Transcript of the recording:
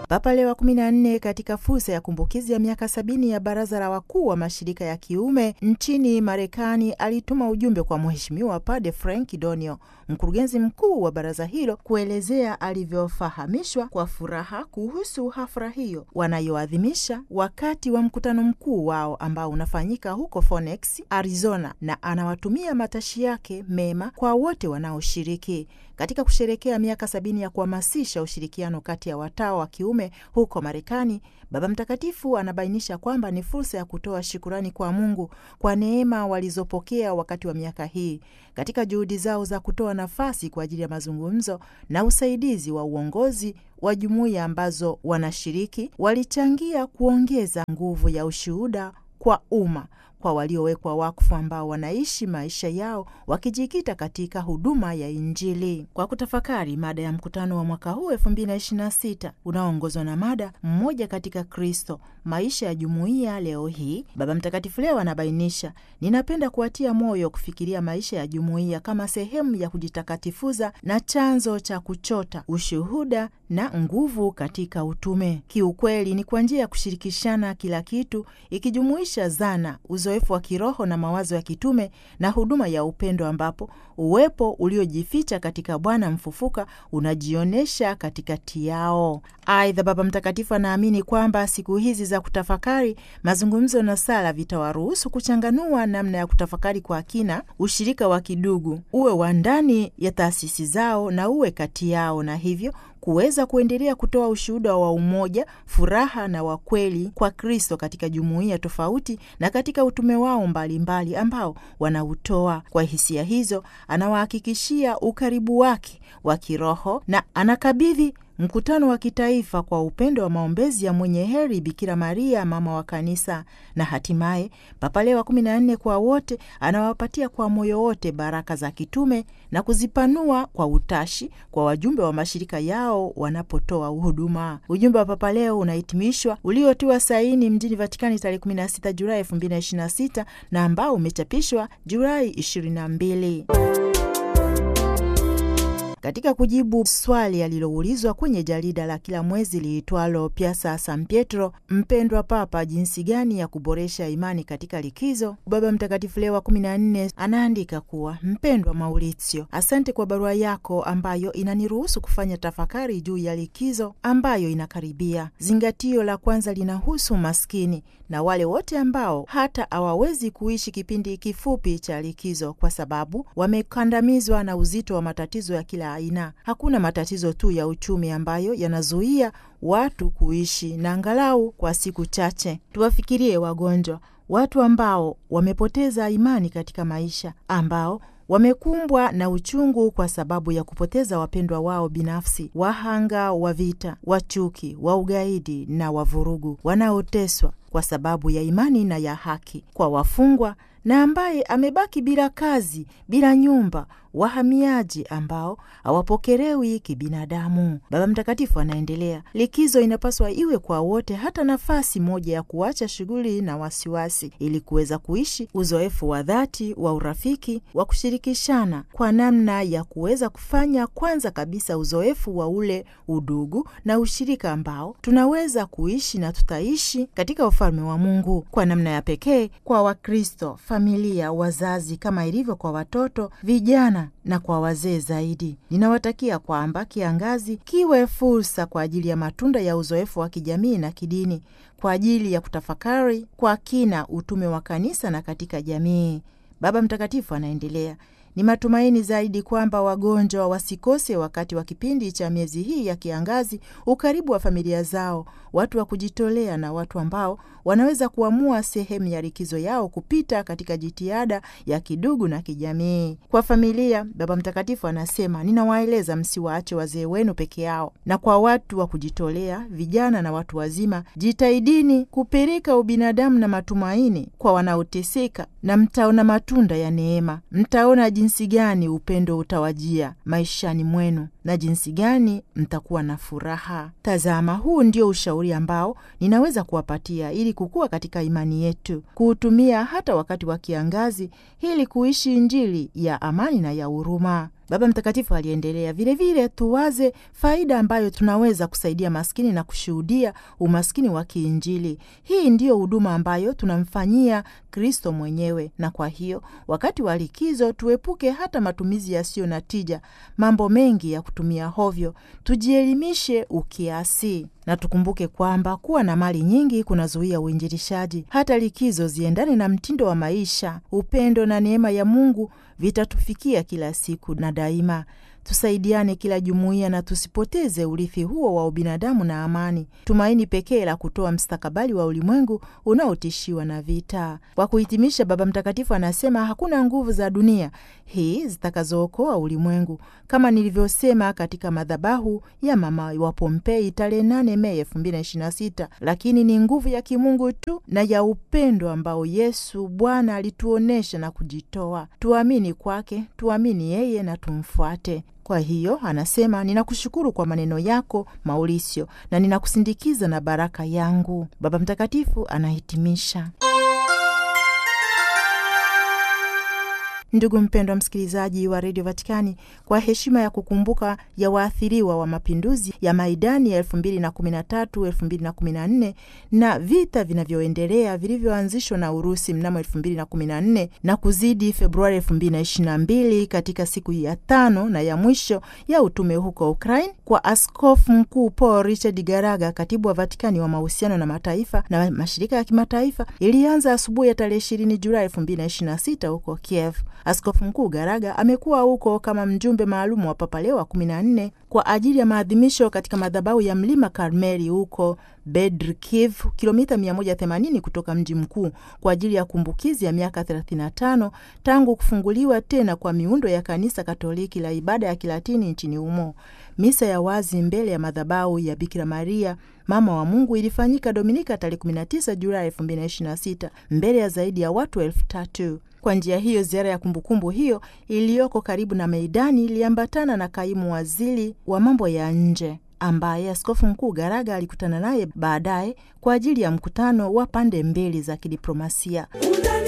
Papa Leo wa kumi na nne katika fursa ya kumbukizi ya miaka sabini ya baraza la wakuu wa mashirika ya kiume nchini Marekani alituma ujumbe kwa Mheshimiwa Padre Frank Donio, mkurugenzi mkuu wa baraza hilo, kuelezea alivyofahamishwa kwa furaha kuhusu hafla hiyo wanayoadhimisha wakati wa mkutano mkuu wao ambao unafanyika huko Phoenix, Arizona, na anawatumia matashi yake mema kwa wote wanaoshiriki katika kusherekea miaka sabini ya kuhamasisha ushirikiano kati ya watawa wa kiume huko Marekani. Baba Mtakatifu anabainisha kwamba ni fursa ya kutoa shukurani kwa Mungu kwa neema walizopokea wakati wa miaka hii katika juhudi zao za kutoa nafasi kwa ajili ya mazungumzo na usaidizi wa uongozi wa jumuiya ambazo wanashiriki. Walichangia kuongeza nguvu ya ushuhuda kwa umma kwa waliowekwa wakfu ambao wanaishi maisha yao wakijikita katika huduma ya Injili. Kwa kutafakari mada ya mkutano wa mwaka huu 2026 unaoongozwa na mada mmoja katika Kristo, maisha ya jumuiya leo hii, Baba Mtakatifu leo anabainisha, ninapenda kuwatia moyo kufikiria maisha ya jumuiya kama sehemu ya kujitakatifuza na chanzo cha kuchota ushuhuda na nguvu katika utume. Kiukweli ni kwa njia ya kushirikishana kila kitu, ikijumuisha zana uzoefu wa kiroho na mawazo ya kitume na huduma ya upendo ambapo uwepo uliojificha katika Bwana mfufuka unajionyesha katikati yao. Aidha, Baba Mtakatifu anaamini kwamba siku hizi za kutafakari, mazungumzo na sala vitawaruhusu kuchanganua namna ya kutafakari kwa kina, ushirika wa kidugu uwe wa ndani ya taasisi zao na uwe kati yao, na hivyo kuweza kuendelea kutoa ushuhuda wa umoja, furaha na wa kweli kwa Kristo katika jumuiya tofauti na katika utume wao mbalimbali mbali ambao wanautoa. Kwa hisia hizo, anawahakikishia ukaribu wake wa kiroho na anakabidhi mkutano wa kitaifa kwa upendo wa maombezi ya mwenye heri Bikira Maria, mama wa Kanisa, na hatimaye Papa Leo wa kumi na nne kwa wote anawapatia kwa moyo wote baraka za kitume na kuzipanua kwa utashi kwa wajumbe wa mashirika yao wanapotoa huduma. Ujumbe wa Papa Leo unahitimishwa uliotiwa saini mjini Vatikani tarehe 16 Julai 2026 na ambao umechapishwa Julai 22. Katika kujibu swali aliloulizwa kwenye jarida la kila mwezi liitwalo Piazza San Pietro, mpendwa Papa, jinsi gani ya kuboresha imani katika likizo, Baba Mtakatifu Leo wa kumi na nne anaandika kuwa, mpendwa Maurizio, asante kwa barua yako ambayo inaniruhusu kufanya tafakari juu ya likizo ambayo inakaribia. Zingatio la kwanza linahusu maskini na wale wote ambao hata hawawezi kuishi kipindi kifupi cha likizo kwa sababu wamekandamizwa na uzito wa matatizo ya kila aina. Hakuna matatizo tu ya uchumi ambayo yanazuia watu kuishi na angalau kwa siku chache. Tuwafikirie wagonjwa, watu ambao wamepoteza imani katika maisha, ambao wamekumbwa na uchungu kwa sababu ya kupoteza wapendwa wao binafsi, wahanga wa vita, wa chuki, wa ugaidi na wa vurugu, wanaoteswa kwa sababu ya imani na ya haki, kwa wafungwa na ambaye amebaki bila kazi, bila nyumba, wahamiaji ambao hawapokelewi kibinadamu. Baba Mtakatifu anaendelea, likizo inapaswa iwe kwa wote, hata nafasi moja ya kuacha shughuli na wasiwasi, ili kuweza kuishi uzoefu wa dhati wa urafiki wa kushirikishana, kwa namna ya kuweza kufanya kwanza kabisa uzoefu wa ule udugu na ushirika ambao tunaweza kuishi na tutaishi katika ufalme wa Mungu kwa namna ya pekee kwa Wakristo, familia, wazazi, kama ilivyo kwa watoto, vijana na kwa wazee zaidi. Ninawatakia kwamba kiangazi kiwe fursa kwa ajili ya matunda ya uzoefu wa kijamii na kidini, kwa ajili ya kutafakari kwa kina utume wa kanisa na katika jamii. Baba Mtakatifu anaendelea Ni matumaini zaidi kwamba wagonjwa wasikose wakati wa kipindi cha miezi hii ya kiangazi ukaribu wa familia zao, watu wa kujitolea na watu ambao wanaweza kuamua sehemu ya likizo yao kupita katika jitihada ya kidugu na kijamii. Kwa familia, Baba Mtakatifu anasema, ninawaeleza msiwaache wazee wenu peke yao, na kwa watu wa kujitolea, vijana na watu wazima, jitahidini kupeleka ubinadamu na matumaini kwa wanaoteseka, na mtaona matunda ya neema. Mtaona jinsi gani upendo utawajia maishani mwenu na jinsi gani mtakuwa na furaha. Tazama, huu ndio ushauri ambao ninaweza kuwapatia ili kukua katika imani yetu, kuutumia hata wakati wa kiangazi ili kuishi Injili ya amani na ya huruma. Baba Mtakatifu aliendelea vilevile, tuwaze faida ambayo tunaweza kusaidia maskini na kushuhudia umaskini wa kiinjili. Hii ndiyo huduma ambayo tunamfanyia Kristo mwenyewe, na kwa hiyo wakati wa likizo tuepuke hata matumizi yasiyo na tija, mambo mengi ya kutumia hovyo, tujielimishe ukiasi na tukumbuke kwamba kuwa na mali nyingi kunazuia uinjilishaji. Hata likizo ziendane na mtindo wa maisha. Upendo na neema ya Mungu vitatufikia kila siku na daima. Tusaidiane kila jumuiya na tusipoteze urithi huo wa ubinadamu na amani, tumaini pekee la kutoa mstakabali wa ulimwengu unaotishiwa na vita. Kwa kuhitimisha, Baba Mtakatifu anasema hakuna nguvu za dunia hii zitakazookoa ulimwengu, kama nilivyosema katika madhabahu ya mama wa Pompei tarehe 8 Mei 2026, lakini ni nguvu ya kimungu tu na ya upendo ambao Yesu Bwana alituonyesha na kujitoa. Tuamini kwake, tuamini yeye na tumfuate. Kwa hiyo anasema, ninakushukuru kwa maneno yako Maurisio, na ninakusindikiza na baraka yangu. Baba Mtakatifu anahitimisha. Ndugu mpendwa msikilizaji wa redio Vatikani, kwa heshima ya kukumbuka ya waathiriwa wa mapinduzi ya Maidani ya elfu mbili na kumi na tatu elfu mbili na kumi na nne na vita vinavyoendelea vilivyoanzishwa na Urusi mnamo elfu mbili na kumi na nne na kuzidi Februari elfu mbili na ishirini na mbili katika siku ya tano na ya mwisho ya utume huko Ukraine, kwa Askofu Mkuu Paul Richard Garaga, katibu wa Vatikani wa mahusiano na mataifa na mashirika ya kimataifa, ilianza asubuhi ya tarehe ishirini Julai elfu mbili na ishirini na sita huko Kiev. Askofu Mkuu Garaga amekuwa huko kama mjumbe maalum wa Papa Leo wa kumi na nne kwa ajili ya maadhimisho katika madhabahu ya mlima Karmeli huko Bedrkiv, kilomita 180 kutoka mji mkuu, kwa ajili ya kumbukizi ya miaka 35 tangu kufunguliwa tena kwa miundo ya kanisa Katoliki la ibada ya Kilatini nchini humo. Misa ya wazi mbele ya madhabahu ya Bikira Maria mama wa Mungu ilifanyika Dominika tarehe 19 Julai 2026 mbele ya zaidi ya watu elfu tatu. Kwa njia hiyo ziara ya kumbukumbu hiyo iliyoko karibu na Meidani iliambatana na kaimu waziri wa mambo ya nje ambaye Askofu Mkuu Garaga alikutana naye baadaye kwa ajili ya mkutano wa pande mbili za kidiplomasia.